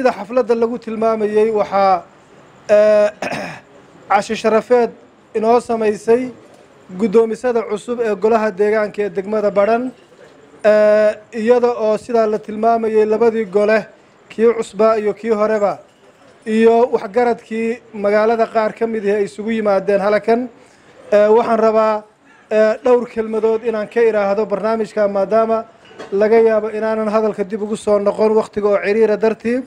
sida xafladda lagu tilmaamayey waxaa cashi sharafeed inoo samaysay guddoomisada cusub ee golaha deegaanka ee degmada badhan iyada oo sidaa la tilmaamayey labadii gole kii cusbaa iyo kii horeba iyo waxgaradkii magaalada qaar ka mid ihi ay isugu yimaadeen halakan waxaan rabaa dhowr kelmadood inaan ka idhaahdo barnaamijka maadaama laga yaabo inaanan hadalka dib ugu soo noqon wakhtiga oo ciriira dartii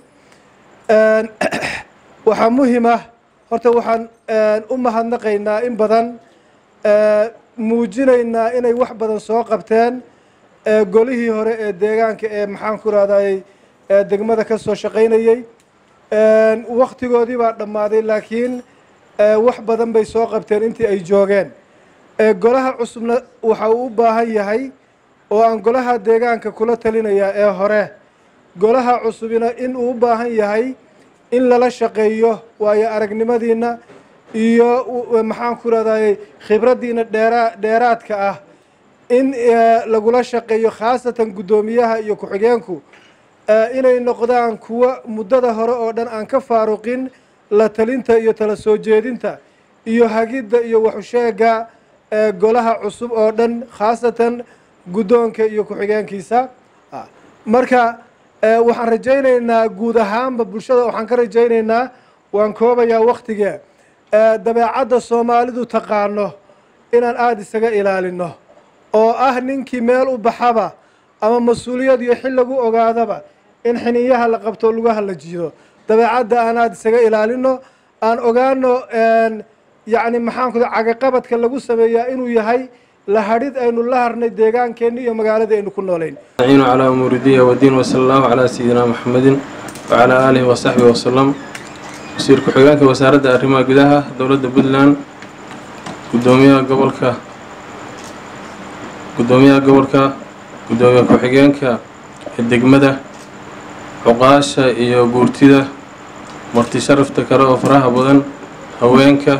waxaa muhim ah horta waxaan u mahadnaqaynaa in badan muujinaynaa inay wax badan soo qabteen golihii hore ee deegaanka ee maxaan ku rahday degmada ka soo shaqaynayey wakhtigoodii baa dhammaaday laakiin wax badan bay soo qabteen intii ay joogeen golaha cusubna waxa uu u baahan yahay oo aan golaha deegaanka kula talinayaa ee hore golaha cusubina in uu u baahan yahay in lala shaqeeyo waayo aragnimadiina iyo maxaan ku rahday khibraddiina dheeraa dheeraadka ah in lagula shaqeeyo khaasatan guddoomiyaha iyo ku-xigeenku inay noqdaan kuwa muddada hore oo dhan aan ka faaruqin la talinta iyo tala soo jeedinta iyo hagidda iyo waxusheega golaha cusub oo dhan khaasatan guddoonka iyo ku-xigeenkiisa marka waxaan rajaynaynaa guud ahaanba bulshada waxaan ka rajaynaynaa waan koobayaa wakhtigee dabeecadda soomaalidu taqaano inaan aada isaga ilaalino oo ah ninkii meel u baxaba ama mas-uuliyad iyo xil lagu ogaadaba in xiniyaha la qabto lugaha la jiido dabeecadda aan aada isaga ilaalino aan ogaano yacni maxaan ku cagaqabadka lagu sameeyaa inuu yahay la hadhid aynu la harnay deegaankeenni iyo magaaladii aynu ku noolayn naciinu calaa umuuri diya wadiin wasala allahu calaa sayidina maxamedin wacalaa aalihi wasaxbihi wasalam wasiir ku-xigeenka wasaaradda arrimaha gudaha dowladda puntland gudoomiyaha gobolka guddoomiyaha gobolka guddoomiye ku-xigeenka ee degmada cuqaasha iyo guurtida marti sharafta kale oo faraha badan haweenka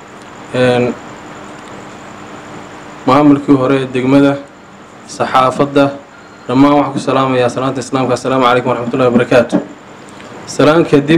maamulkii hore ee degmada saxaafadda dhammaan waxaan ku salaamayaa salaanta islaamka assalaamu calaykum waraxmatullahi wabarakaatu salaan kadib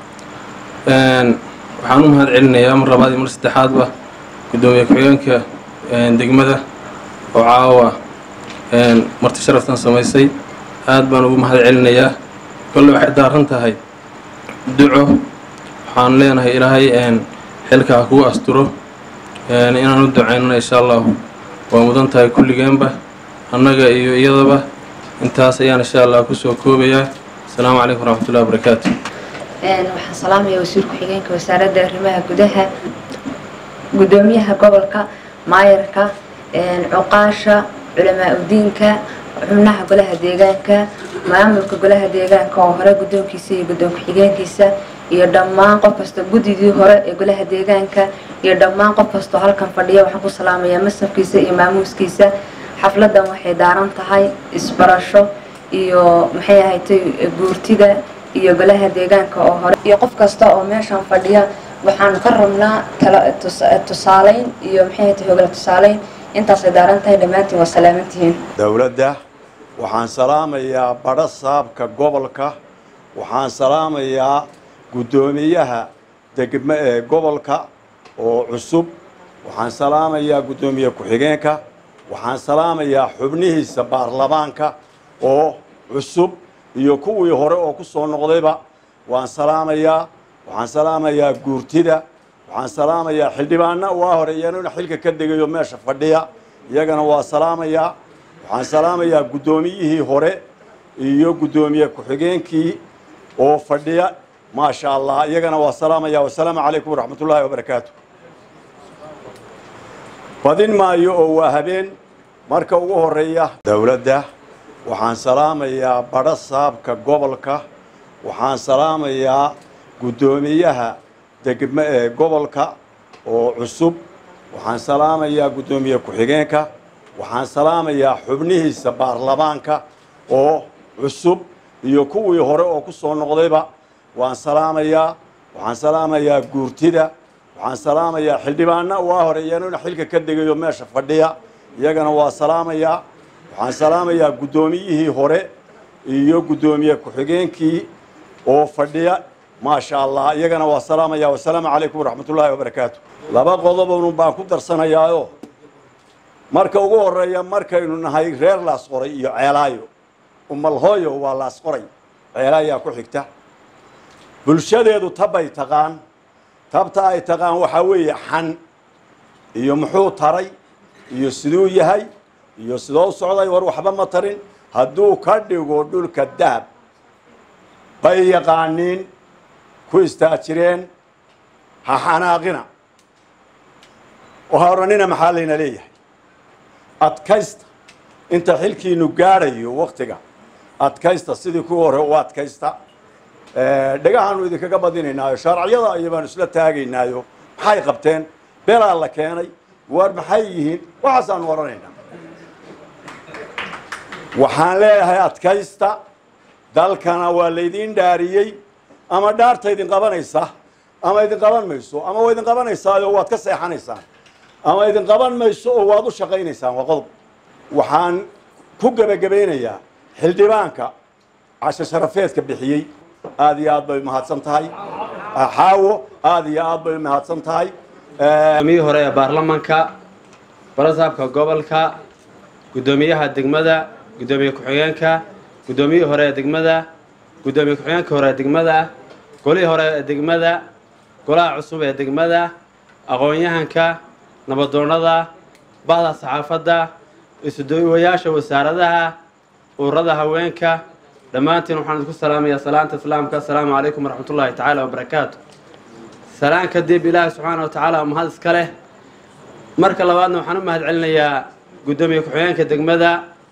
waxaan u mahad celinayaa mar labaad iyo mar saddexaadba guddoomiye ku-xigeenka degmada oo caawa marti sharaftan samaysay aad baan ugu mahad celinayaa kolle waxay daaran tahay duco waxaan leenahay ilaahay xilkaa kugu asturo inaan u ducaynana insha allahu waa mudan tahay kulligeenba annaga iyo iyadaba intaas ayaan insha allah kusoo koobayaa asalaamu calaykum waraxmatullahi wabarakaatu waxaan salaamayaa wasiir ku-xigeenka wasaaradda arrimaha gudaha guddoomiyaha gobolka maayarka cuqaasha culamaa udiinka xubnaha golaha deegaanka maamulka golaha deegaanka oo hore guddoonkiisa iyo guddoon ku-xigeenkiisa iyo dhammaan qof kasta guddidii hore ee golaha deegaanka iyo dhammaan qof kastoo halkan fadhiya waxaan ku salaamayaa masafkiisa iyo maamuuskiisa xafladan waxay daaran tahay isbarasho iyo maxay ahatay guurtida iyo golaha deegaanka oo hore iyo qof kasta oo meeshan fadhiya waxaanu ka rabnaa kala tusaaleyn iyo maxay ahatay hogla tusaaleyn intaasay daaran tahay dhammaantiin waa salaamantihiin dowladda waxaan salaamayaa badho saabka gobolka waxaan salaamayaa guddoomiyaha degme ee gobolka oo cusub waxaan salaamayaa guddoomiye ku-xigeenka waxaan salaamayaa xubnihiisa baarlamaanka oo cusub iyo kuwii hore oo ku soo noqdayba waan salaamayaa waxaan salaamayaa guurtida waxaan salaamayaa xildhibaana waa hore iyanuna xilka ka degayo meesha fadhiya iyagana waa salaamayaa waxaan salaamayaa guddoomiyihii hore iyo guddoomiye ku-xigeenkii oo fadhiya maasha allah iyagana waa salaamaya wasalaamu calaykum waraxmat ullaahi wabarakaatu badin maayo oo waa habeen marka ugu horeeya dowladda waxaan salaamayaa badho saabka gobolka waxaan salaamayaa guddoomiyaha degme ee gobolka oo cusub waxaan salaamayaa guddoomiye ku-xigeenka waxaan salaamayaa xubnihiisa baarlamaanka oo cusub iyo kuwii hore oo ku soo noqdayba waan salaamayaa waxaan salaamayaa guurtida waxaan salaamayaa xildhibaana waa hore iyanuna xilka ka degayo meesha fadhiya iyagana waa salaamayaa waxaan salaamayaa guddoomiyihii hore iyo guddoomiye ku-xigeenkii oo fadhiya maasha allah iyagana waa salaamaya wasalaamu calaykum waraxmat ullaahi wabarakaatu laba qodobun baan ku darsanayaayo marka ugu horeeya markaynu nahay reer laasqoray iyo ceelaayo umalhooyo waa laasqoray ceelaayaa ku xigta bulshadeedu tabbay taqaan tabta ay taqaan waxaa weeye xan iyo muxuu taray iyo siduu yahay iyo sidoo socday war waxba ma tarin hadduu ka dhigo dhulka dahab bay yaqaaniin ku istaajireen ha xanaaqina oo ha odhanina maxaa layna leeyahay adkaysta inta xilkiinu gaadhayo waktiga adkaysta sidii kuwii hore u adkaysta dhagahaanu idinkaga badinaynaayo shaarciyada iyo baanu isla taagaynaayo maxay qabteen beelaa la keenay waar maxay yihiin waxaasaanu odhanaynaa waxaan leeyahay adkaysta dalkana waa laydin dhaariyey ama dhaarta idin qabanaysa ama idin qaban mayso ama waa idin qabanaysaao waad ka seexanaysaan ama idin qaban mayso oo waad u shaqaynaysaan waa qodob waxaan ku gebagabaynayaa xildhibaanka casho sharafeedka bixiyey aada iyo aad bay mahadsan tahay xaawo aada iyo aad bay mahadsan tahay gudoomiyihii hore ee baarlamanka barasaabka gobolka guddoomiyaha degmada guddoomiye ku-xigeenka guddoomiyihii hore ee degmada guddoomiye ku-xigeenka hore ee degmada golihii hore ee degmada golaha cusub ee degmada aqoon-yahanka nabadoonnada bahda saxaafadda isudawayaasha wasaaradaha ururada haweenka dhammaantiin waxaan idinku salaamayaa salaanta islaamka assalaamu calaykum waraxmat ullaahi tacaala wabarakaatu salaan kadib ilaahi subxaana wa tacaala mahad iska leh marka labaadna waxaan u mahad celinayaa guddoomiye ku-xigeenka degmada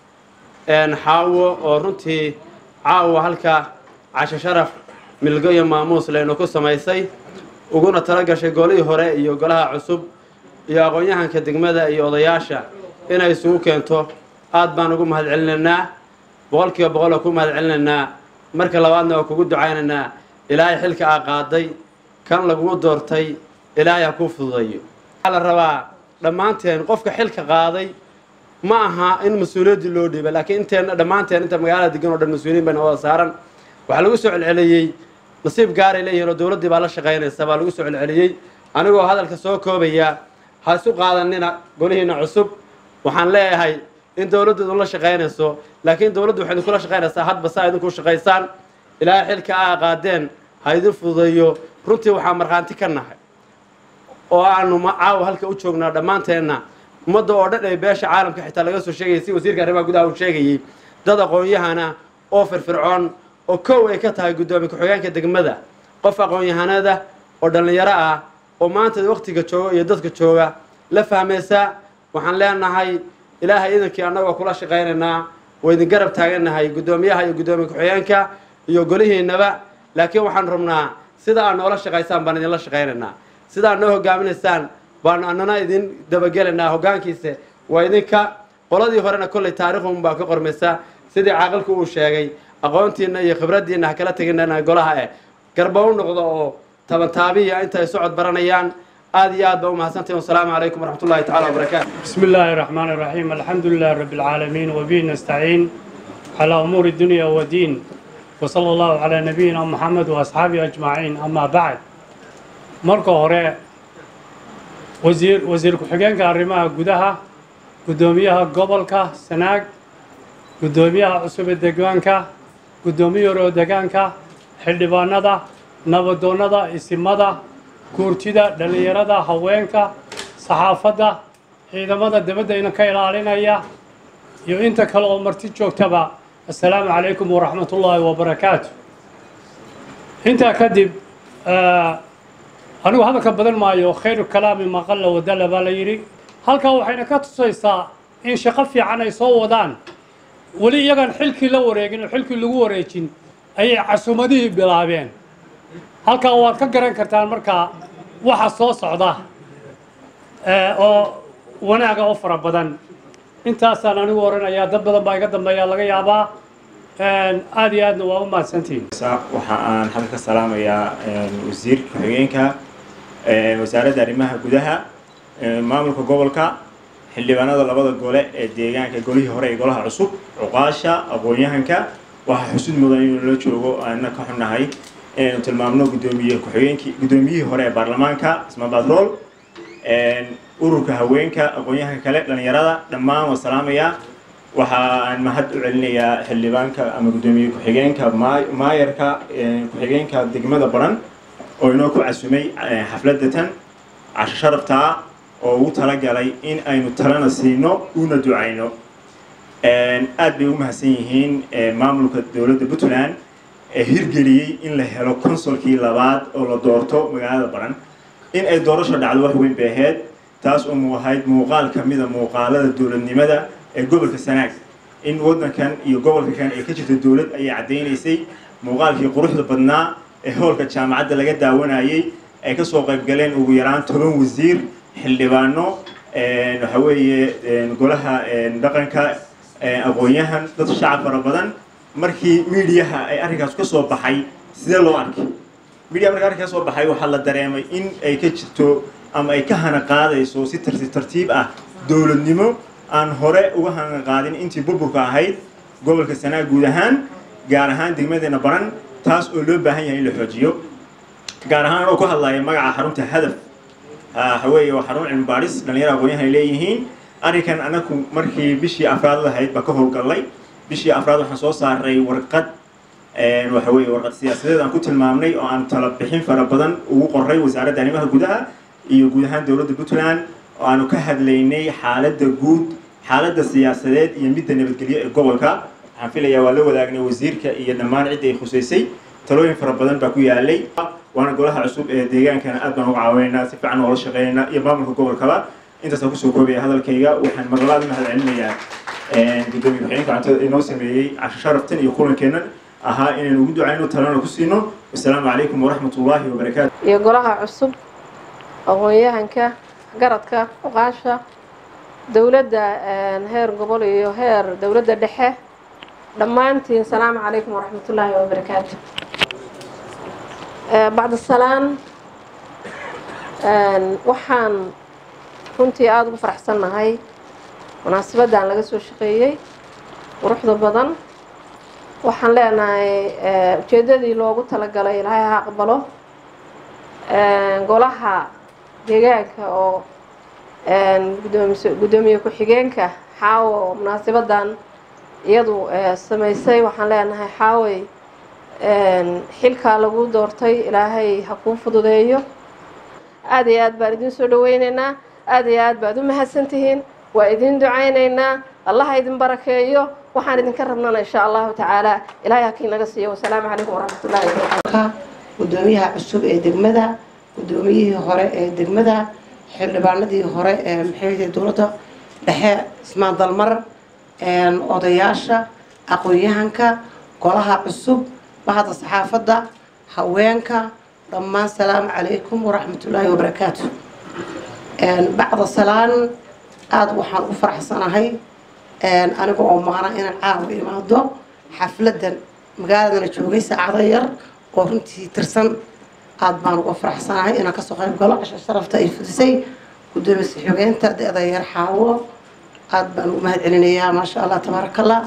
xaawo oo runtii caawa halka casho sharaf milgo iyo maamuus laynu ku samaysay uguna tala gashay golihii hore iyo golaha cusub iyo aqoon-yahanka degmada iyo odayaasha inay isugu keento aad baan ugu mahad celinaynaa boqol kiiba boqol oo ku mahad celinaynaa marka labaadna waa kugu ducaynaynaa ilaahay xilka aa qaaday kan lagugu doortay ilaahay ha kuu fududayo waxaa la rabaa dhammaanteen qofka xilka qaaday ma aha in mas-uuliyaddii loo dhiiba laakiin inteenna dhammaanteen inta magaalada degan oo dhan mas-uuliyin bayna wada saaran waxaa lagu soo celceliyey nasiib gaaray leeyihiin oo dowladdii baa la shaqaynaysa baa lagu soo celceliyey anigoo hadalka soo koobaya ha isu qaadanina golihiina cusub waxaan leeyahay in dowladdu idinla shaqaynayso laakiin dowladdu waxay idinkula shaqaynaysaa hadba saa idinku shaqaysaan ilaahay xilka aa qaadeen ha idin fududeeyo runtii waxaa markhaanti ka nahay oo aanu caawa halka u joognaa dhammaanteenna ummadda oo dhan ee beesha caalamka xitaa laga soo sheegayay si wasiirka arrimaha gudaha uu sheegayey dad aqoon-yahana oo firfircoon oo kow ay ka tahay guddoomiye ku-xigeenka degmada qof aqoon-yahanada oo dhallinyaro ah oo maanta waktiga jooga iyo dadka jooga la fahmaysa waxaan leenahay ilaahay idankii annagoo kula shaqaynaynaa waa idin garab taaganahay guddoomiyaha iyo guddoomiye ku-xigeenka iyo golihiinaba laakiin waxaan rabnaa sida aad noola shaqaysaan baan idinla shaqaynaynaa sida aad noo hogaaminaysaan baanu annana idin dabagelaynaa hoggaankiisa waa idinka qoladii horena kollay taarikhun baa ka qormaysa sidii caaqilku uu sheegay aqoontiinna iyo khibraddiinna ha kala teginana golaha eh garba u noqdo oo tabantaabiya inta ay socod baranayaan aad iyo aad baa u mahadsantahin wasalaamu calaykum waraxmat ullahi tacala wabarakaatu بسم الله الرحمن الرحيم الحمد لله رب العالمين وبه نستعين على أمور الدنيا والدين وصلى الله على نبينا محمد وأصحابه أجمعين أما بعد marka hore wasiir wasiir ku-xigeenka arrimaha gudaha guddoomiyaha gobolka sanaag guddoomiyaha cusub ee deegaanka guddoomiye hore oo deegaanka xildhibaanada nabadoonnada isimada guurtida dhallinyarada haweenka saxaafadda ciidamada dabadda ka ilaalinaya iyo inta kale oo marti joogtaba assalaamu calaykum waraxmat ullaahi wabarakaatu intaa kadib anigu hadalka badan maayo khayru kalaami maqalla wadala baa la yidhi halkaa waxayna ka tusaysaa in shaqo fiican ay soo wadaan weli iyagaan xilkii la wareegin oo xilkii lagu wareejin ayay casuumadihii bilaabeen halkaa waad ka garan kartaan markaa waxa soo socda oo wanaaga oo fara badan intaasaan anigu oranayaa dad badan baa iga dambeeya laga yaabaa aad iyo aadna waa u mahadsantihin waxa aan hadda ka salaamayaa wasiirka ku-xigeenka wasaaradda arrimaha gudaha maamulka gobolka xildhibaanada labada gole ee deegaanka golihii hore ee golaha cusub cuqaasha aqoon-yahanka waxaa xusud mudan inuu la joogo aana ka xunnahay inaynu tilmaamno gudoomiye ku-xigeenkii guddoomiyihii hore ee baarlamaanka ismaan batrool ururka haweenka aqoon-yahanka kale dhalinyarada dhammaan waa salaamayaa waxaan mahad u celinayaa xildhibaanka ama guddoomiye ku-xigeenka maayarka ku-xigeenka degmada baran oo inoo ku casumay xafladda tan casho sharaftaa oo ugu talagalay in aynu talana siino una ducayno aad bay u mahadsan yihiin maamulka dowladda puntland ee hirgeliyey in la helo consolkii labaad oo la doorto magaalada baran in ay doorasho dhacdo wax weyn bay ahayd taas oo mu ahayd muuqaal ka mida muuqaalada dowladnimada ee gobolka sanaag in waddankan iyo gobolka kan ay ka jirto dowlad ayay caddaynaysay muuqaalkii quruxda badnaa ee howlka jaamacadda laga daawanayay ay ka soo qayb galeen ugu yaraan toban wasiir xildhibaano waxa weeye golaha dhaqanka aqoon-yahan dad shacab fara badan markii miidiyaha ay arrinkaas ka soo baxay sidee loo arkay midiya marka arrinkaas soo baxay waxaa la dareemay in ay ka jirto ama ay ka hana qaadayso si tartiib tartiib ah dowladnimo aan hore uga hana qaadin intii burburka ahayd gobolka sanaa guud ahaan gaar ahaan degmadeena baran taas oo loo baahan yahay in la xoojiyo gaar ahaan anoo ku hadlaya magaca xarunta hadaf waxa weeye waa xarun cilmi baadhis dhalinyaro aqoon-yahan ay leeyihiin arrinkan anaku markii bishii afraad lahayd baa ka howlgallay bishii afraad waxaan soo saaray warqad waxa weeye warqad siyaasadeed aan ku tilmaamnay oo aan tala bixin fara badan ugu qoray wasaaradda arrimaha gudaha iyo guud ahaan dowladda puntland oo aanu ka hadlaynay xaaladda guud xaaladda siyaasadeed iyo midda nabadgelyo ee gobolka waxaan filayaa waa la wadaagnay wasiirka iyo dhammaan cidda ay khusaysay talooyin fara badan baa ku yaalay waana golaha cusub ee deegaankana aad baan uga caawinaynaa si fiican oola shaqeynaynaa iyo maamulka gobolkaba intaasaan kusoo koobaya hadalkayga waxaan marlabaad u mahad celinayaa gudoomiye ku-xigeenka cuntada inoo sameeyey casho sharaftan iyo kulankeennan ahaa inaynu ugu ducayno talana ku siino wasalaamu calaykum waraxmat ullaahi wabarakaatu iyo golaha cusub aqoon-yahanka garadka oqaasha dowladda heer gobol iyo heer dowladda dhexe dhammaantiin salaamu calaykum waraxmat ullaahi wabarakaatu bacda salaan waxaan runtii aada ugu faraxsannahay munaasabaddan laga soo shaqeeyey quruxda badan waxaan leenahay ujeeddadii loogu talagalay ilaahay ha aqbalo golaha deegaanka oo gudoomis guddoomiye ku-xigeenka xaawo oo munaasabaddan iyadu samaysay waxaan leenahay xaawey xilkaa lagu doortay ilaahay ha kuu fududeeyo aada iyo aad baan idin soo dhaweyneynaa aada iyo aad baad u mahadsantihiin waa idin ducaynaynaa allaha idin barakeeyo waxaan idinka rabnana insha allahu tacaala ilahay hakiin naga siiyo wasalaamu calaykum waraxmatullahi wabarakatu gudoomiyaha cusub ee degmada guddoomiyihii hore ee degmada xildhibaanadii hore ee maxay dowladda dhexe ismaan dalmar odayaasha aqoon-yahanka golaha cusub bahda saxaafadda haweenka dhammaan salaamu calaykum waraxmatullaahi wabarakaatu bacda salaan aada waxaan u faraxsanahay aniga oo maana inaan caawa imaado xafladan magaaladana joogay saacado yar oo runtii tirsan aada baan uga faraxsanahay inaan kasoo qayb galo casha sharafta ay fudisay gudoomiye xogeynta da-da yar xaawo aada baan ugu mahad celinayaa maasha allah tabaaraka allah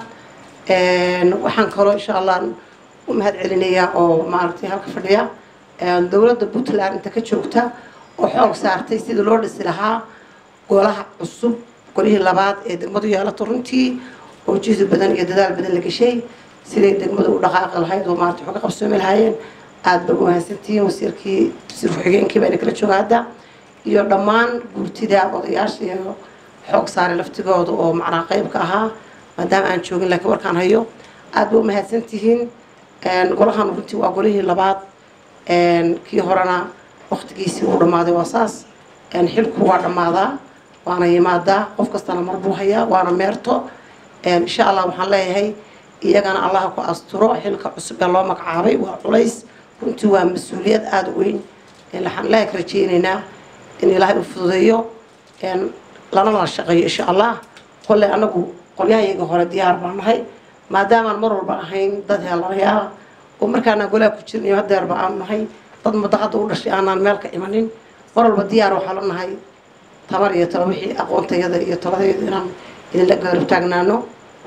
waxaan kaloo insha allah u mahad celinayaa oo maaragtay halka fadhiya dowladda puntland inta ka joogta oo xoog saartay sidii loo dhisi lahaa golaha cusub golihii labaad ee degmadu yeelato runtii oo jihdi badan iyo dadaal badan la gashay siday degmadu u dhaqaaqi lahayd oo maarata waxu ka qabsoomi lahaayeen aada ba umahadsantihiin wasiirkii wasiir ku-xigeenkii baa kala jooga hadda iyo dhammaan gurtida odayaasha iyo xoog saaray laftigooda oo macnaa qeybka ahaa maadaama aan joogin laakiin warkaan hayo aada ba umahadsantihiin golahan runtii waa golihii labaad kii horena waktigiisii uu dhammaaday waa saas xilku waa dhammaadaa waana yimaadaa qof kastana mar buu hayaa waana meerto insha allah waxaan leeyahay iyagana allaha ku asturo xilka cusub ee loo magacaabay waa culays runtii waa mas-uuliyad aada u weyn waxaan ilaahay ka rajeynaynaa in ilaahay u fududeeyo lana la shaqeeyo insha allah kolley anagu qolyahayaga hore diyaar baan nahay maadaamaan mar walba ahayn dad heelanayaala oo markaanaan golaha ku jirnayo hadeerba aanu nahay dad madaqada u dhashay aanaan meel ka imanin mar walba diyaar waxaa la nahay tabar iyo talo wixii aqoontayada iyo taladayada inaan idinla gaarab taagnaano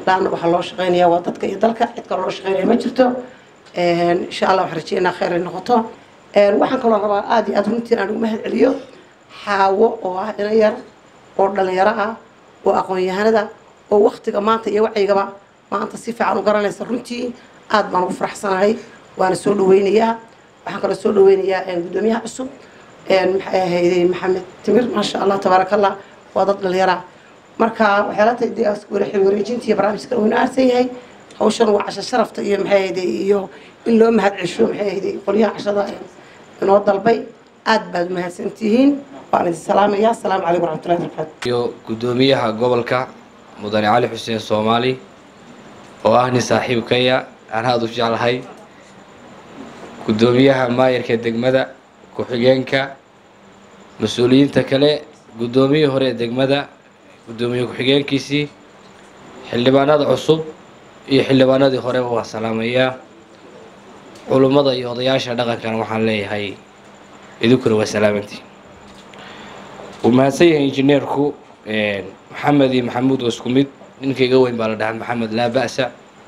laanna waxaa loo shaqeynaya waa dadka iyo dalka cid kale loo shaqeynaya ma jirto insha allah waxaan rajeynaa kheyr ay noqoto waxaan kaloo rabaa aada iyo aada runtii aan ugu mahad celiyo xaawo oo ah ina yar oo dhalinyaro ah oo aqoon-yahanada oo waktiga maanta iyo wacyigaba maanta si fiican u garanaysa runtii aada baan ugu faraxsanahay waana soo dhaweynayaa waxaan kaloo soo dhaweynayaa guddoomiyaha cusub maxay ahayday maxamed timir maasha allah tabaaraka allah waa dad dhalinyara marka waxyaala tahay dee xil wareejinta iyo barnaamijka wayna aarsan yahay hawshan waa casho sharafta iyo maxay ahayday iyo in loo mahad cesho maxay ahayday qolyaha cashada inoo dalbay aada baad umahadsantihiin waan idin salaamaya asalaamu calaykum waraxmatullahi wabarakatu iyo guddoomiyaha gobolka mudane cali xuseen soomaali oo ah nin saaxiibkaya aan aada u jeclahay guddoomiyaha maayarka degmada ku-xigeenka mas-uuliyiinta kale guddoomiyihii hore ee degmada guddoomiye ku-xigeenkiisii xildhibaanada cusub iyo xildhibaanadii horeba waan salaamayaa culummada iyo odayaasha dhaqankana waxaan leeyahay idinkuna waa salaamantii wuu mahadsan yahay injineerku maxamed iyo maxamuud waa isku mid ninka iga weyn baa la dhahaa maxamed laa ba'sa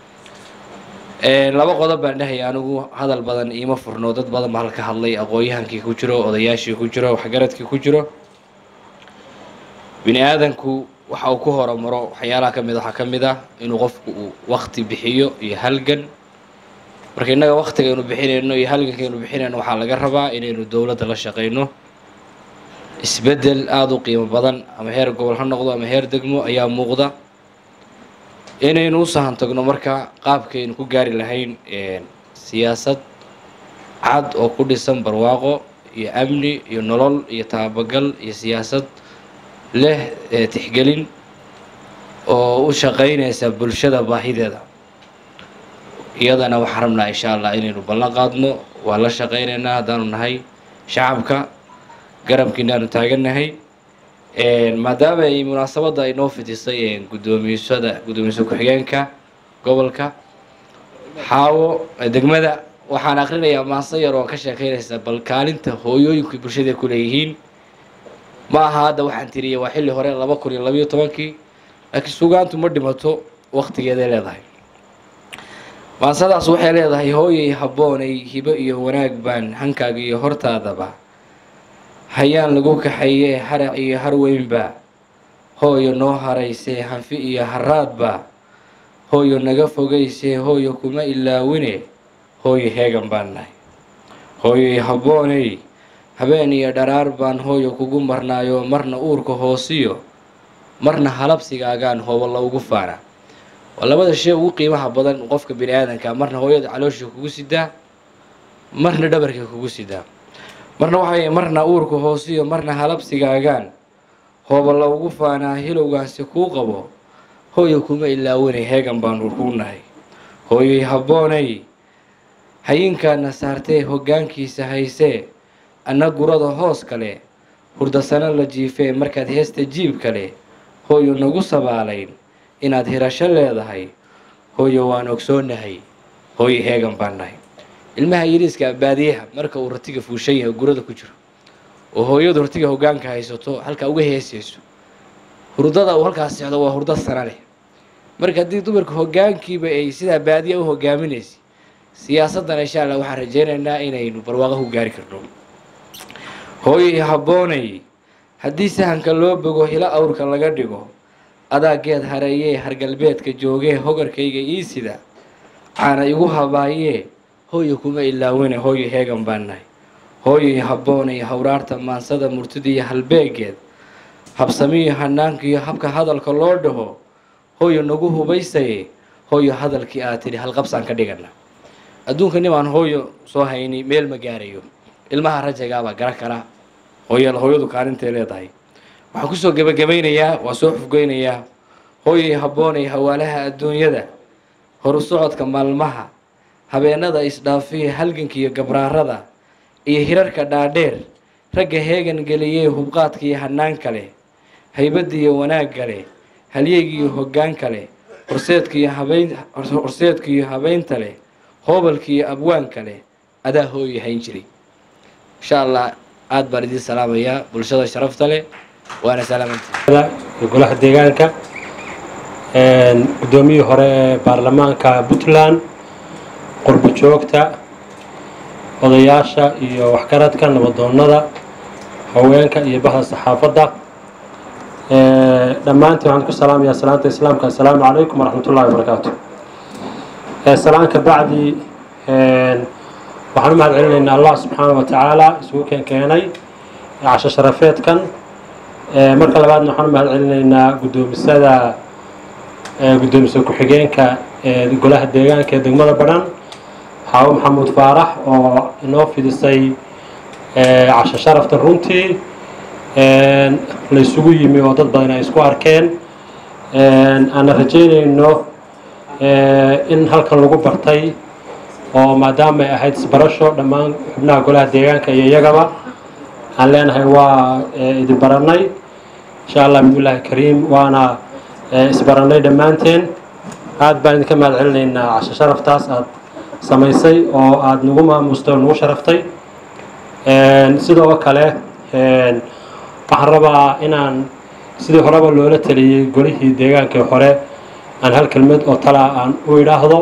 laba qodob baan dhahaya anigu hadal badan iima furno dad badan baa halka hadlay aqoon-yahankii ku jiro odayaashii ku jiro waxgaradkii ku jiro bini aadanku waxa uu ku horumaro waxyaalaha ka mid waxaa ka mid ah inuu qofku uu wakti bixiyo iyo halgan marka innaga waktigaynu bixinayno iyo halgankaynu bixinayno waxaa laga rabaa inaynu dowladda la shaqayno isbeddel aada u qiimo badan ama heer gobol ha noqdo ama heer degmo ayaa muuqda inaynu u sahan tagno marka qaabkaynu ku gaari lahayn siyaasad cad oo ku dhisan barwaaqo iyo amni iyo nolol iyo taabagal iyo siyaasad leh tixgelin oo u shaqaynaysa bulshada baahideeda iyadana waxaan rabnaa insha allah inaynu ballan qaadno waa la shaqaynaynaa haddaanu nahay shacabka garabkiina aanu taagannahay maadaama ay munaasabadda ay noo fidisay guddoomiyasada guddoomiyaha ku-xigeenka gobolka xaawo degmada waxaan akrinayaa maanse yar oo ka sheekeynaysa bal kaalinta hooyooyinku bulshada ku leeyihiin ma aha hadda waxaan tiriyay waa xilli hore laba kun iyo labayo tobankii laakiin sugaantu ma dhimato waktigeeday leedahay maansadaas waxay leedahay hooyay habboonay hibo iyo wanaag baan hankaaga iyo hortaadaba hayaan lagu kaxeeyee harac iyo harweynba hooyo noo haraysee hanfi iyo haraadba hooyo naga fogaysee hooyo kuma ilaawine hooyo heegan baan nahay hooyoy habboonay habeen iyo dharaar baan hooyo kugu marnaayo marna uurka hoosiyo marna halabsigaagaan hooballo ugu faana waa labada shay ugu qiimaha badan qofka bini aadanka marna hooyada caloosha kugu sidaa marna dhabarka kugu sidaa marna waxay marna uurka hoosiyo marna halabsigaagaan hooballo ugu faanaa hilowgaansi kuu qabo hooyo kuma ilaawanay heegan baanu kuu nahay hooyoy habboonay hayinkaana saartee hoggaankiisa haysee anna gurada hoos kale hurdasano la jiifee markaad heesta jiib kale hooyo nagu sabaalayn inaad hirasho leedahay hooyo waan ogsoonahay hooyo heegan baan nahay ilmaha yariiska baadiyaha marka uu ratiga fuushan yahay gurada ku jiro oo hooyadu ratiga hoggaanka haysato halkaa uga heesayso hurdada uu halkaas socdo waa hurdo sana leh marka haddii dumarka hoggaankiiba ay sidaa baadiya u hogaaminaysa siyaasaddan insha allah waxaan rajaynaynaa inaynu barwaaqo ku gaari karno hooyoy habboonay haddii sahanka loo bogo hilo awrka laga dhigo adaa geed hareeyee hargalbeedka joogee hogarkayga ii sida caana igu habaayee hooyo kuma ilaawine hooyo heegan baan nahay hooyoy habboonay hawraarta maansada murtidiiyo halbeegeed habsamiyo hanaankiiyo habka hadalka loo dhaho hooyo nagu hubaysaye hooyo hadalkii aad tidhi halqabsaan ka dhigana adduunka nimaan hooyo soo hayni meel ma gaarayo ilmaha rajagaabaa gara kara hooy hooyadu kaalintay leedahay waxaan kusoo gebagabaynayaa waa soo xufgeynayaa hooyay habboonay hawaalaha adduunyada horu socodka maalmaha habeenada isdhaafiya halganka iyo gabraarada iyo hirarka dhaadheer ragga heegan geliyee hubqaadka iyo hanaan kale haybadda iyo wanaagga leh halyeyga iyo hoggaanka leh horseedka iyo habeyn horseedka iyo habeynta leh hoobalka iyo abwaanka leh adaa hooyo hayn jiray insha allah aada baan idiin salaamayaa bulshada sharafta leh waana salaamantii golaha deegaanka guddoomiyihii hore ee baarlamaanka puntland qurbo joogta odayaasha iyo waxgaradka nabadoonnada haweenka iyo bahda saxaafadda dhammaantiin waxaan ku salaamayaa salaanta islaamka assalaamu calaykum waraxmat ullahi wabarakaatu salaanka bacdi waxaan u mahad celinaynaa allah subxaana wa tacaala isugu keen keenay casho sharafeedkan marka labaadna waxaan u mahad celinaynaa guddoomisada guddoomiso ku-xigeenka ee golaha deegaanka ee degmada badhan xaawo maxamuud faarax oo inoo fidisay casho sharaftan runtii la isugu yimi oo dad badan ay isku arkeen aana rajeynayno in halkan lagu bartay oo maadaama ay ahayd isbarasho dhammaan xubnaha golaha deegaanka iyo iyagaba aan leenahay waa idin baranay insha allah bidmillahi kariim waana isbaranay dhammaanteen aad baan idinka mahad celinaynaa casho sharaftaas aad samaysay oo aada nagu maamustay oo nagu sharaftay sidoo kale waxaan rabaa inaan sidii horeba loola taliyey golihii deegaankii hore aan hal kelmad oo talaa aan u idhaahdo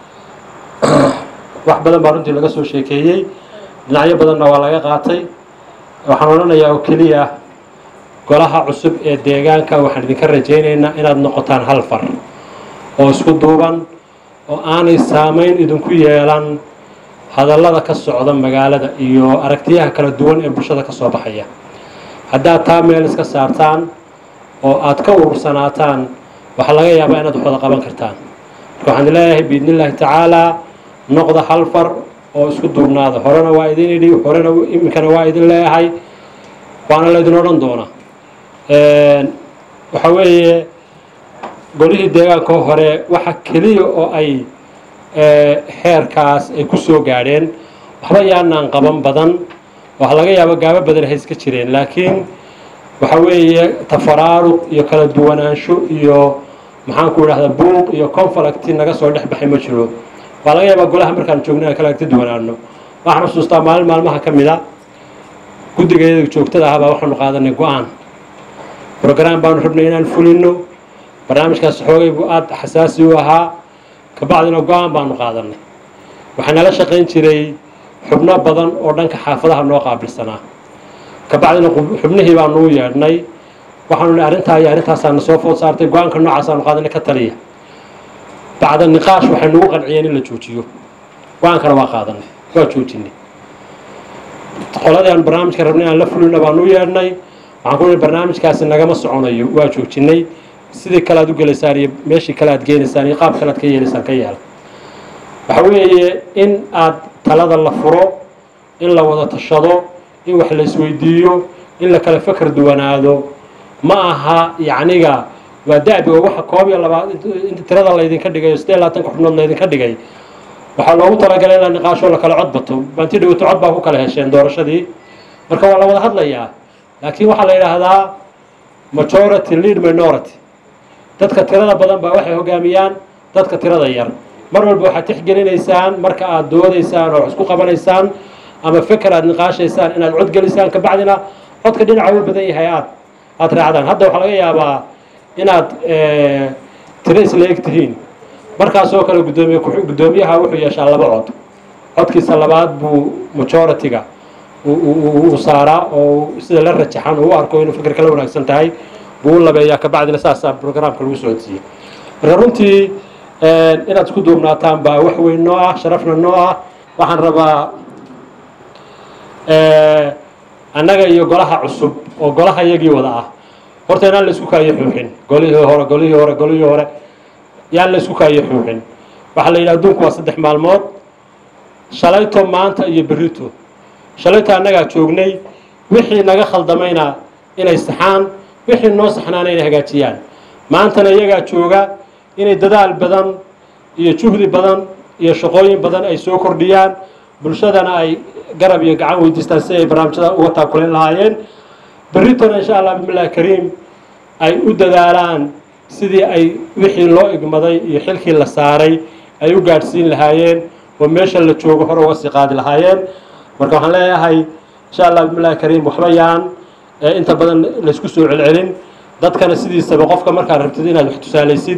wax badan baa runtii laga soo sheekeeyey dhinacyo badanna waa laga qaatay waxaan odhanayaa oo keliya golaha cusub ee deegaanka waxaan idinka rajaynaynaa inaad noqotaan hal far oo isku duuban oo aanay saamayn idinku yeelan hadallada ka socda magaalada iyo aragtiyaha kala duwan ee bulshada ka soo baxaya haddaad taa meel iska saartaan oo aad ka urursanaataan waxaa laga yaabaa inaad wax wada qaban kartaan marka waxaan leeyahay biidni illaahi tacaalaa noqda hal far oo isku duubnaada horena waa idin idhi horena iminkana waa idin leeyahay waana laydin odhan doonaa waxa weeye golihii deegaanka hore waxa keliya oo ay heerkaas ay ku soo gaadheen waxba yaanaan qaban badan waxaa laga yaaba gaabo badan hay iska jireen laakiin waxa weeye tafaraaruq iyo kala duwanaansho iyo maxaan ku idhahdaa buuq iyo conflicti naga soo dhex baxay ma jiro waa laga yaabaa golaha markaan joogno inaan kala agti duwanaano waxaan xusuustaa maalin maalmaha ka mid a guddigeeda joogtada ahabaa waxaanu qaadanay go-aan brogram baanu rabnay inaan fulino barnaamijkaas xoogay buu aada xasaasi u ahaa kabacdina go-aan baanu qaadanay waxaa nala shaqayn jiray xubno badan oo dhanka xaafadaha noo qaabilsanaa kabacdina xubnihii baanu u yeedhnay waxaanu ni arrintaa iyo arrintaasaana soo food saartay go-aanka noocaasanu qaadanay ka taliya bacda niqaash waxay nagu qanciyeen in la joojiyo go-aankana waa qaadanay waa joojinay qoladii aan barnaamijka rabnay inaan la fulino baanu u yeedhnay waxaan ku nihi barnaamijkaasi nagama soconayo waa joojinay sidii kale aad u gelaysaan iyo meeshii kale aad geenaysaan iyo qaab kale aad ka yeelaysaan ka yeela waxa weeye in aad talada la furo in la wada tashado in wax la isweydiiyo in la kala fakar duwanaado ma aha yacniga waa da'bi oo waxa koob iyo labaad inta tirada laydinka dhigay oo siddeed iyo labaatanka xubnood laydinka dhigay waxaa loogu talagalay in la niqaasho la kala cod bato baanti dhawto cod baa ku kala hesheen doorashadii marka waa la wada hadlayaa laakiin waxaa la yidhaahdaa majority lead minority dadka tirada badan baa waxay hogaamiyaan dadka tirada yar mar walba waxaad tixgelinaysaan marka aad doodaysaan oo wax isku qabanaysaan ama feker aad niqaashaysaan inaad cod gelisaan kabacdina codka dhinaca u badan yahay aad aad raacdaan hadda waxaa laga yaabaa inaad tiro isla eg tihiin markaasoo kale gudoomiye guddoomiyaha wuxuu yeeshaa laba cod codkiisa labaad buu majority-ga uu saaraa oo sida la rajaxan uu u arko inuu fikir kala wanaagsan tahay buu u labeeyaa kabacdina saasaa programka lagu socodsiiyey marka runtii inaad isku duubnaataan baa wax weyn noo ah sharafna noo ah waxaan rabaa annaga iyo golaha cusub oo golaha iyagii wada ah horta inaan la isku kaayo xuuxin golihii hore golihii hore golihii hore yaan la isku kaayo xuuxin waxaa la yidhi adduunku waa saddex maalmood shalayto maanta iyo berrito shalayto annagaa joognay wixii naga khaldamayna inay saxaan wixii noo saxnaana inay hagaajiyaan maantana iyagaa jooga inay dadaal badan iyo juhdi badan iyo shaqooyin badan ay soo kordhiyaan bulshadana ay garab iyo gacan weydiistaan si ay barnaamijyada uga taakuleen lahaayeen berritona insha allah bismillahi kariim ay u dadaalaan sidii ay wixii loo igmaday iyo xilkii la saaray ay u gaadhsiin lahaayeen oo meesha la joogo hore uga sii qaadi lahaayeen marka waxaan leeyahay insha allah bismillahi kariim waxba yaan inta badan laysku soo celcelin dadkana sidiisaba qofka markaad rabtid inaad wax tusaalaysid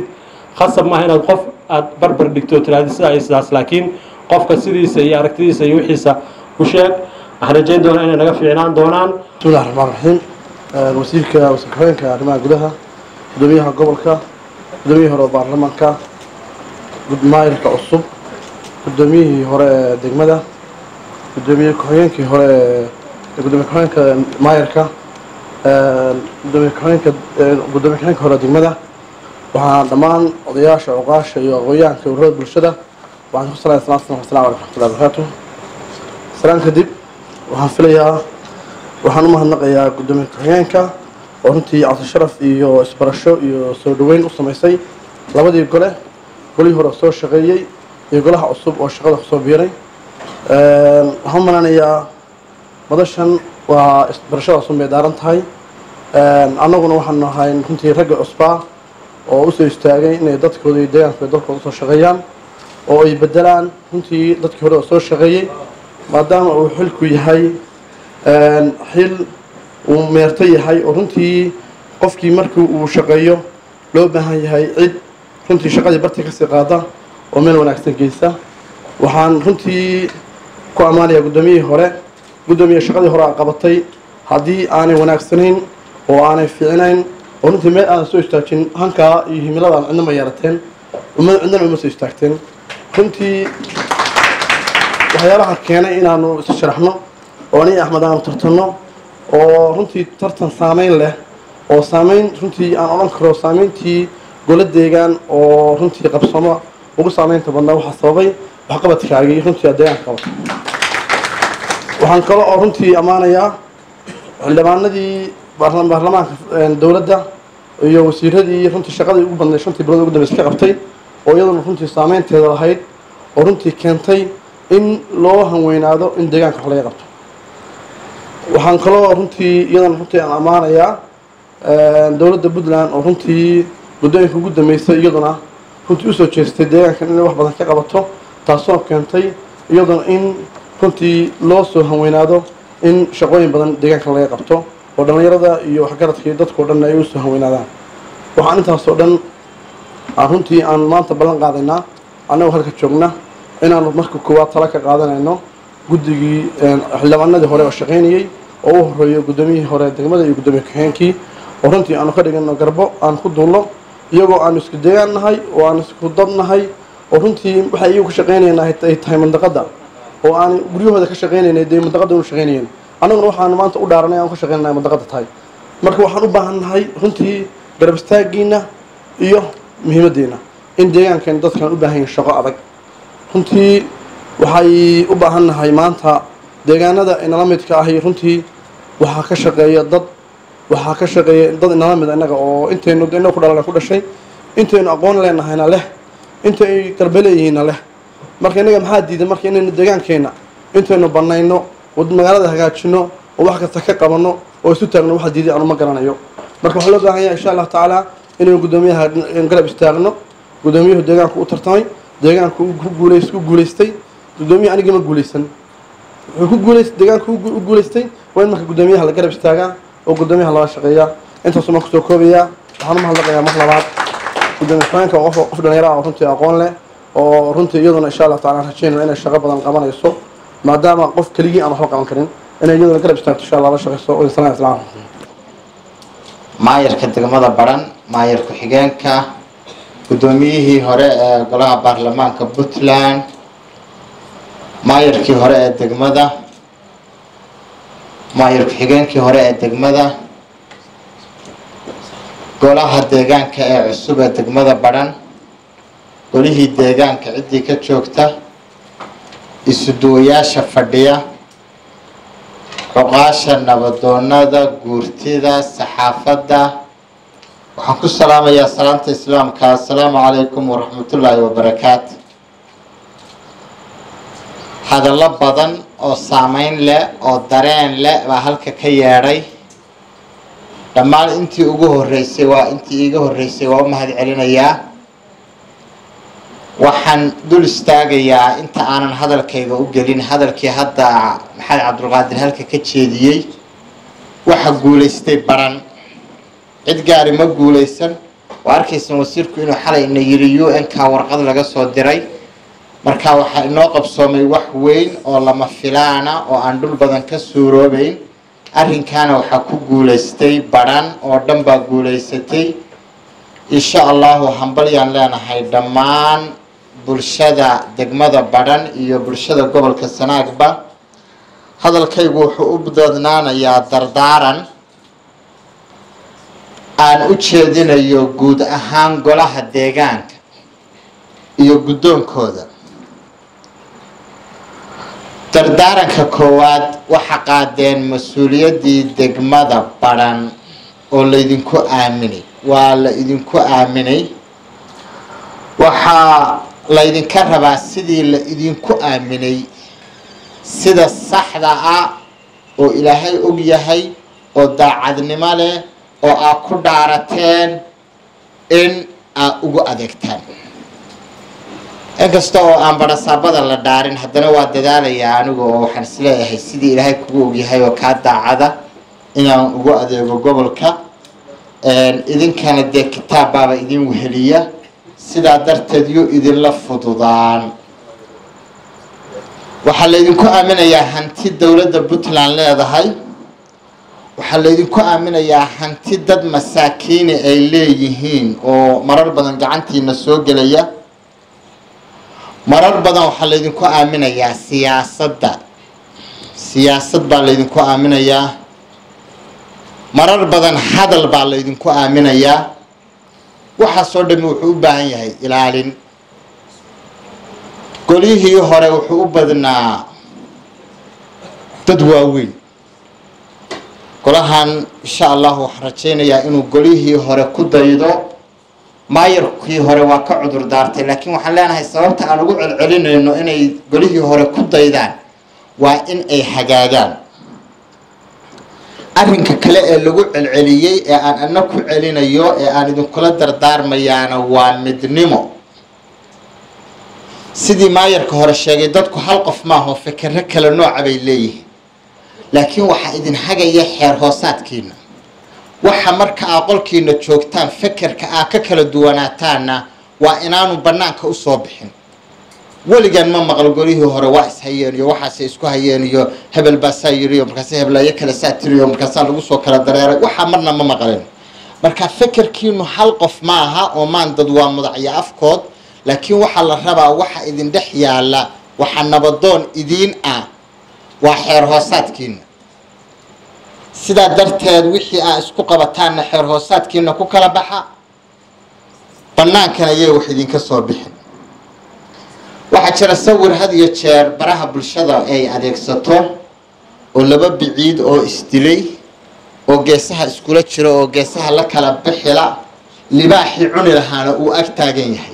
khasab maaha inaad qof aad barbar dhigto oo tiraahdo sidaa iyo sidaas laakiin qofka sidiisa iyo aragtidiisa iyo wixiisa u sheeg waxaan rajayn doonaa inay naga fiicnaan doonaan bismillahi raxmaan raxiim wasiirka wasiir ku-xigeenka arrimaha gudaha gudoomiyaha gobolka gudoomiyihii hore oo baarlamaanka maayirka cusub gudoomiyihii hore ee degmada gudoomiye ku-xigeenkii hore ee gudoomiye ku-xigeenka maayirka gudoomiye ku-xigeenka gudoomiye ku-xigeenka hore ee degmada waxaan dhammaan odayaasha cuqaasha iyo aqoonyahanka ururada bulshada waxaan ku salaya salaam salaam asalamu alaikum waraxmatullahi wabarakaatu salaan kadib waxaan filayaa waxaan u mahadnaqayaa gudoomiye ku-xigeenka oo runtii cabdisharaf iyo isbarasho iyo soo dhoweyn u samaysay labadii gole golihii hore soo shaqeeyey iyo golaha cusub oo shaqada kusoo biiray waxaan u malanayaa madashan waa isbarashadaasun bay daaran tahay annaguna waxaanu ahay runtii ragga cusbaa oo usoo istaagay inay dadkooda iyo deegaankooda dalkooda usoo shaqeeyaan oo ay bedelaan runtii dadkii hore oo soo shaqeeyey maadaama uu xilku yahay xil uu meerto yahay oo runtii qofkii markii uu shaqeeyo loo baahan yahay cid runtii shaqadii bartii kasii qaada oo meel wanaagsan geysa waxaan runtii ku ammaanayaa guddoomiyihii hore guddoomiye shaqadii hore aa qabatay haddii aanay wanaagsanayn oo aanay fiicnayn oo runtii meel aadan soo istaajin hankaa iyo himiladaan cidna ma yeerateen cidnana uma soo istaagteen runtii waxyaalaha keenay inaanu isu sharaxno oo aniga axmed aanu tartanno oo runtii tartan saameyn leh oo saameyn runtii aan odhan karo saameyntii golo deegaan oo runtii qabsamo ugu saameynta badnaa waxaa sababay waxqabadkaagii runtii aad deegaanka qabato waxaan kale oo runtii ammaanayaa xildhibaanadii baarlamaanka dowladda iyo wasiiradii runtii shaqadii ugu badnayd shantii bilood ugu dambeysa ka qabtay oo iyaduna runtii saameynteeda lahayd oo runtii keentay in loo hanweynaado in deegaanka wax laga qabto waxaan kaloo runtii iyadana runtii aan ammaanayaa dowladda puntland oo runtii guddooyinka ugu dambeysay iyaduna runtii usoo jeestay deegaankan inay wax badan ka qabato taasoo keentay iyaduna in runtii loo soo hanweynaado in shaqooyin badan deegaanka laga qabto oo dhallinyarada iyo waxgaradka iyo dadkao dhan ay usoo hanweynaadaan waxaan intaasoo dhan aan runtii aan maanta ballan qaadaynaa annagoo halka joogna inaanu marka koowaad tala ka qaadanayno guddigii xildhibaanadii hore oo shaqaynayey oo u horeeyo guddoomiyihii hore degmada iyo guddoomiye ku-xigeenkii oo runtii aanu ka dhigano garbo aan ku duulno iyagoo aanu isku deegaan nahay oo aanu isku dad nahay oo runtii waxay iyagu ka shaqaynayna ay tahay mandaqada oo aan guryahooda ka shaqaynaynay dee mandaqada unu shaqaynayeen annaguna waxaanu maanta u dhaaranay aan ka shaqaynana mandaqada tahay marka waxaan u baahan nahay runtii garab istaagiina iyo muhiimaddiina in deegaankan dadkan u baahan yihin shaqo adag runtii waxay u baahan nahay maanta deegaanada inala midka ahi runtii waxaa ka shaqeeya dad waxaa ka shaqeeya dad inala mid innaga oo intaynu inaga ku dhalan ku dhashay intaynu aqoon leenahayna leh intay garbe leeyihiinna leh marka innaga maxaa diiday marka inaynu deegaankeenna intaynu banayno magaalada hagaajino oo wax kasta ka qabanno oo isu taagno waxaa diiday aanu ma garanayo marka waxaa loo baahan yahay insha allahu tacaala inaynu guddoomiyaha garab istaagno guddoomiyuhu deegaanku u tartamay deegaanku ku guulays ku guulaystay guddoomiyaha anigii ma guulaysan wuxuu ku guulaystay deegaanku u guulaystay waa in marka guddoomiyaha la garab istaagaa oo guddoomiyaha lala shaqeeyaa intaasuu maan kusoo koobayaa waxaan u mahadnaqayaa mar labaad guddoomiye ku-xigeenka qof qof dhalinyaro ah oo runtii aqoon leh oo runtii iyaduna insha allah tacala rajaynaya inay shaqo badan qabanayso maadaama qof keligii aan waxba qaban karin inay iyaduna garab istaagto insha allah la shaqeyso oo salaam islaam maayarka degmada baran maayar ku-xigeenka guddoomiyihii hore ee golaha baarlamaanka puntland maayarkii hore ee degmada maayar ku-xigeenkii hore ee degmada golaha deegaanka ee cusub ee degmada baran golihii deegaanka ciddii ka joogta isuduwayaasha fadhiya cuqaasha nabadoonada guurtida saxaafadda waxaan ku salaamayaa salaamta islaamka assalaamu calaykum waraxmatullaahi wabarakaatu hadallo badan oo saameyn leh oo dareen leh baa halka ka yeedhay dhammaan intii ugu horreysay waa intii iiga horreysay waa u mahad celinayaa waxaan dul istaagayaa inta aanan hadalkayga u gelin hadalkii hadda maxamed cabdulqaadir halka ka jeediyey waxa guulaystay baran cid gaari ma guulaysan waa arkaysan wasiirku inuu xalay ina yiri u n ka warqad laga soo diray marka waxaa inoo qabsoomay wax weyn oo lama filaana oo aan dhul badan ka suuroobeyn arrinkaana waxaa ku guulaystay badhan oo dhan baa guulaysatay insha allahu hambalyaan leenahay dhammaan bulshada degmada badhan iyo bulshada gobolka sanaagba hadalkaygu wuxuu u dadnaanayaa dardaaran aan u jeedinayo guud ahaan golaha deegaanka iyo guddoonkooda dardaaranka koowaad waxa qaadeen mas-uuliyaddii degmada badhan oo laydinku aaminay waa la idinku aaminay waxaa laydinka rabaa sidii la idinku aaminay sida saxda ah oo ilaahay og yahay oo daacadnimo leh oo aad ku dhaarateen in aad ugu adeegtaan inkasta oo aan barasaabada la dhaarin haddana waa dadaalayaa anigu oo waxaan isleeyahay sidii ilaahay kugu ogyahay oo kaa daacada inaan ugu adeego gobolka idinkana dee kitaab baaba idin weheliya sidaa darteed yuu idinla fududaan waxaa laydinku aaminayaa hanti dowladda puntland leedahay waxaa laydinku aaminayaa hanti dad masaakiini ay leeyihiin oo marar badan gacantiina soo gelaya marar badan waxaa laydinku aaminayaa siyaasadda siyaasad baa laydinku aaminayaa marar badan hadal baa laydinku aaminayaa waxaasoo dhami wuxuu u baahan yahay ilaalin golyihii hore wuxuu u badnaa dad waaweyn golahan insha allahu waxaan rajaynayaa inuu golyihii hore ku daydo maayarkii hore waa ka cudur daartay laakiin waxaan leenahay sababta aan ugu celcelinayno inay golihii hore ku daydaan waa in ay hagaagaan arrinka kale ee lagu celceliyey ee aan ana ku celinayo ee aan idinkula dardaarmayaana waa midnimo sidii maayarka hore sheegay dadku hal qof maaho fikero kale nooca bay leeyihiin laakiin waxaa idin hagaya xeer hoosaadkiina waxa marka aa qolkiina joogtaan fekerka aa ka kala duwanaataanna waa inaanu bannaanka usoo bixin weligan ma maqlo golihii hore waa ishayeen iyo waxaasay isku hayeen iyo hebel baasaa yiri iyo markaas heblayo kale saa tiriyo markaasaa lagu soo kala dareeray waxaa marna ma maqlen marka fekerkiinu hal qof ma aha oo maan dad waa mudacyo afkood laakiin waxaa la rabaa waxa idin dhex yaala waxa nabadoon idiin ah waa xeer hoosaadkiina sidaa darteed wixii aa isku qabataanna xeer hoosaadkiina ku kala baxa bannaankana yay wax idinka soo bixin waxaa jira sawir had iyo jeer baraha bulshada ay adeegsato oo laba biciid oo isdilay oo geesaha iskula jiro oo geesaha la kala bixila libaaxii cuni lahaana uu ag taagan yahay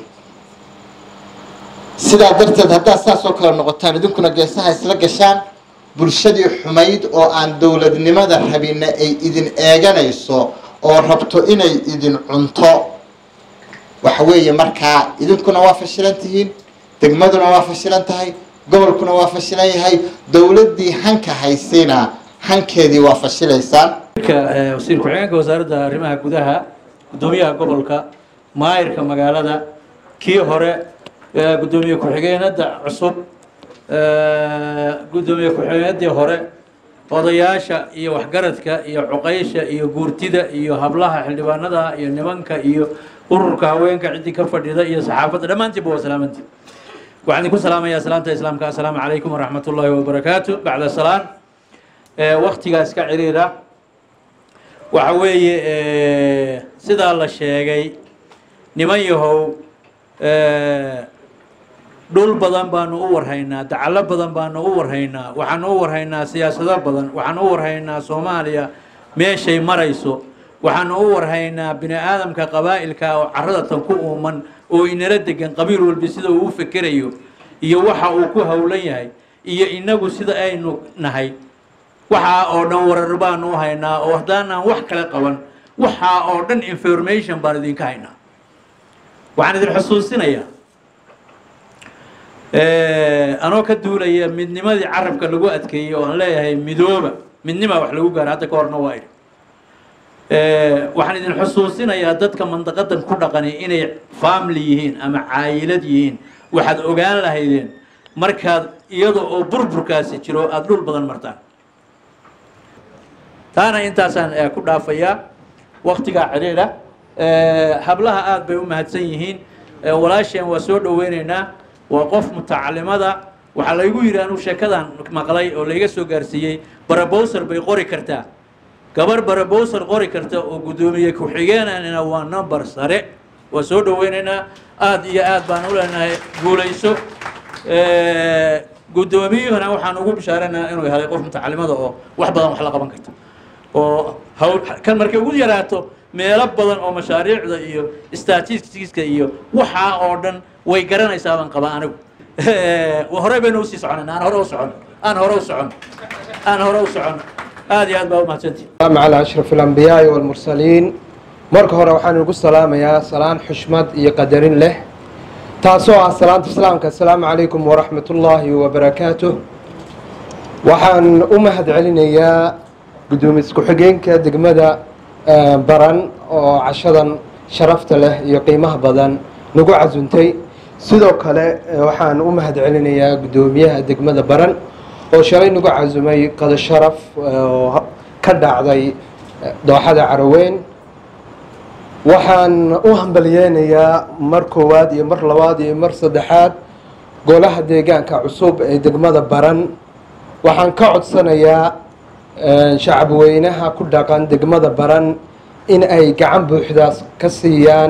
sidaa darteed haddaad saasoo kale noqotaan idinkuna geesaha isla gashaan bulshadii xumayd oo aan dowladnimada rabina ay idin eeganayso oo rabto inay idin cunto waxa weeye markaa idinkuna waa fashilan tihiin degmaduna waa fashilan tahay gobolkuna waa fashilan yahay dowladdii hanka haysayna hankeedii waa fashilaysaan wasiir ku-xigeenka wasaaradda arrimaha gudaha guddoomiyaha gobolka maayirka magaalada kii hore guddoomiye ku-xigeenada cusub guddoomiye ku-xigeenadii hore odayaasha iyo waxgaradka iyo cuqaysha iyo guurtida iyo hablaha xildhibaanada iyo nimanka iyo ururka haweenka ciddii ka fadhida iyo saxaafadda dhammaantiinba waa salaamantii waxaan idinku salaamayaa salaanta islaamka assalaamu calaykum waraxmat ullaahi wabarakaatu bacda salaan waktigaas ka ciriira waxa weeye sidaa la sheegay niman yahow dhul badan baanu u warhaynaa dacalo badan baanu u warhaynaa waxaanu u warhaynaa siyaasado badan waxaanu u warhaynaa soomaaliya meeshay marayso waxaanu u warhaynaa bini aadamka qabaa'ilka oo carrada tan ku uuman oo inala degan qabiil walbi sida uu u fekerayo iyo waxa uu ku howlan yahay iyo inagu sida aynu nahay waxaa oo dhan warar baanu u haynaa oo haddaanaan wax kale qaban waxaa oo dhan information baan idinka haynaa waxaan idin xusuusinayaa anoo ka duulaya midnimadii carabka lagu adkeeyey oo aan leeyahay midooba midnima wax lagu gaara hadda ka horna waa idhi waxaan idin xusuusinayaa dadka mandaqadan ku dhaqani inay family yihiin ama caayilad yihiin waxaad ogaan lahaydeen markaad iyada oo burburkaasi jiro aada dhul badan martaan taana intaasaan ku dhaafayaa waktigaa cidhiidha hablaha aada bay u mahadsan yihiin walaasheen waa soo dhoweyneynaa waa qof mutacalimada waxaa laygu yidhi anuu sheekadan maqlay oo layga soo gaarsiiyey barabowser bay qori kartaa gabar barabowser qori karta oo guddoomiye ku-xigeenanina waa number sare waa soo dhoweyneynaa aada iyo aad baan u leenahay guulayso guddoomiyuhuna waxaan ugu bishaareynaa inuu helay qof mutacalimada oo wax badan wax la qaban karta oo hawl kan markay ugu yaraato meelo badan oo mashaariicda iyo statisticska iyo waxaa oo dhan way garanaysaa baan qabaa anigu horey baynu usii soconayna aan hore u socon aan hore u socon aan hore u socon aad iyo aad baa umahadsantihi السلام على أشرف الأنبياء والمرسلين marka hore waxaan ugu salaamayaa salaan xushmad iyo qadarin leh taasoo ah salaanta islaamka asalaamu calaykum waraxmat ullaahi wabarakaatuh waxaan u mahad celinayaa guddoomiye ku-xigeenka degmada baran oo cashadan sharafta leh iyo qiimaha badan nagu casuntay sidoo kale waxaan u mahad celinayaa guddoomiyaha degmada baran oo shalay nagu casumay qado sharaf oo ka dhacday dooxada caraweyn waxaan u hambalyeynayaa mar koowaad iyo mar labaad iyo mar saddexaad golaha deegaanka cusub ee degmada baran waxaan ka codsanayaa shacab weynaha ku dhaqan degmada baran in ay gacan buuxdaas ka siiyaan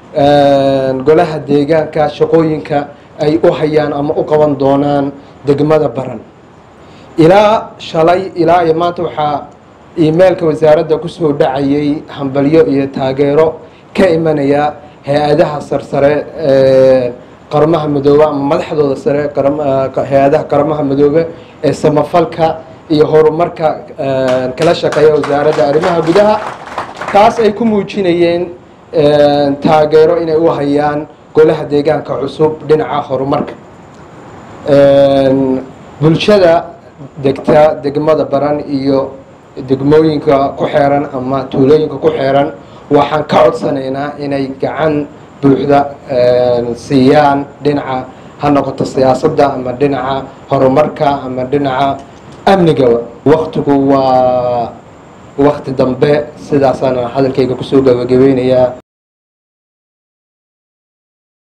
golaha deegaanka shaqooyinka ay u hayaan ama u qaban doonaan degmada baran ilaa shalay ilaa iyo maanta waxaa iimeilka wasaaradda kusoo dhacayay hambalyo iyo taageero ka imanaya hay-adaha sarsare ee qarmaha midoobe ama madaxdooda sare hay-adaha qarmaha midoobe ee samafalka iyo horumarka kala shaqeeya wasaaradda arrimaha gudaha taas ay ku muujinayeen taageero inay u hayaan golaha deegaanka cusub dhinaca horumarka bulshada degta degmada baran iyo degmooyinka ku xeeran ama tuulooyinka ku xeeran waxaan ka codsanaynaa inay gacan buuxda siiyaan dhinaca ha noqoto siyaasadda ama dhinaca horumarka ama dhinaca amnigaba waktigu waa wakti dambe sidaasaan hadalkayga kusoo gabagabeynayaa